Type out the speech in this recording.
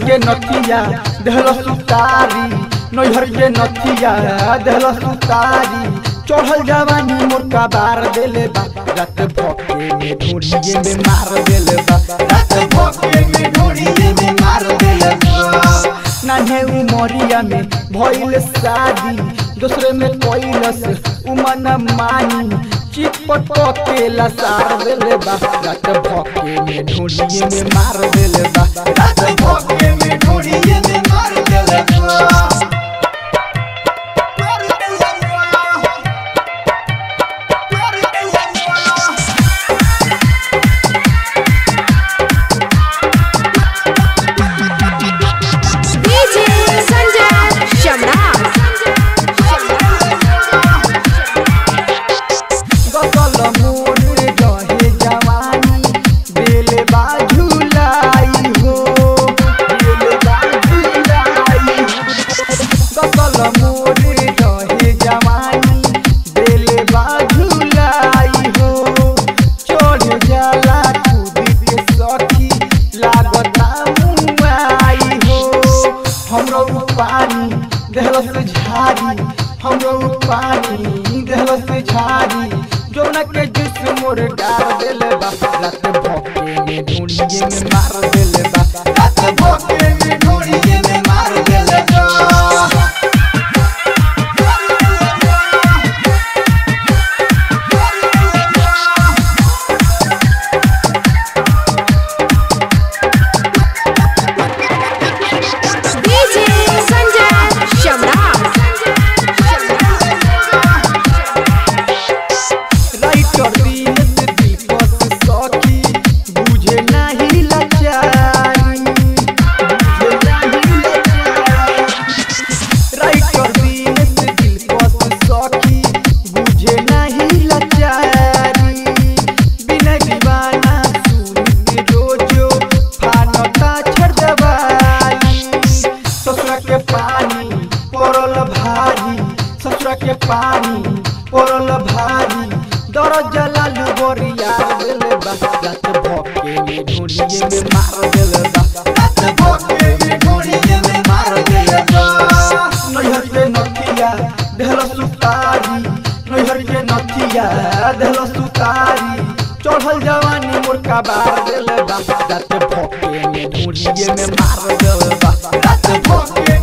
के नथिया देहल सुतारी नैहर के नथिया देहल सुतारी चढ़ल जवानी मोरका बार देले बा रात भके में ढोड़िए में मार देले बा रात भके में ढोड़िए में मार देले बा नान्हे उमरिया में भइल शादी दूसरे में कैलस उमन मानी चिपट के लसार देले बा रात भके में ढोड़िए में मार देले बा रात भके में ढोड़िए में मार देले बा DJ Sanjay Shamrat. गसल मोर रहे जवानी दिल बाझुलाई हो दिल बाझुलाई गसल मोर रहे जवानी दिल बाझुलाई हो चढ़ जाला कूद के सखी लागता मुआई हो हमरो पानी देहलस झारी हमरो पानी देहलस झारी जोना के जिस मोर डार देले बा रात भोके में ढूंढिए में मार देले बा रात भोके में ढूंढिए में मार देले बा DJ Sanjay Shamrat. Writer Dinesh Deepak सखी बुझे नाही लाचारी बुझे नाही लाचारी राइटर दिनेश दीपक सखी बुझे नाही लाचारी बिना दीवाना सुन रोजो फानता छड़ दवाई ससुरा के पानी पड़ल भारी ससुरा के पानी पड़ल भारी दर जलालू बोरिया देले बा रात भके में ढोलिए में मार देले बा रात भके में ढोलिए में मार देले बा नैहर के नथिया देहल सुतारी नैहर के नथिया देहल सुतारी चढ़ल जवानी मोरका बार देले बा रात भके में ढोलिए में मार देले बा रात भके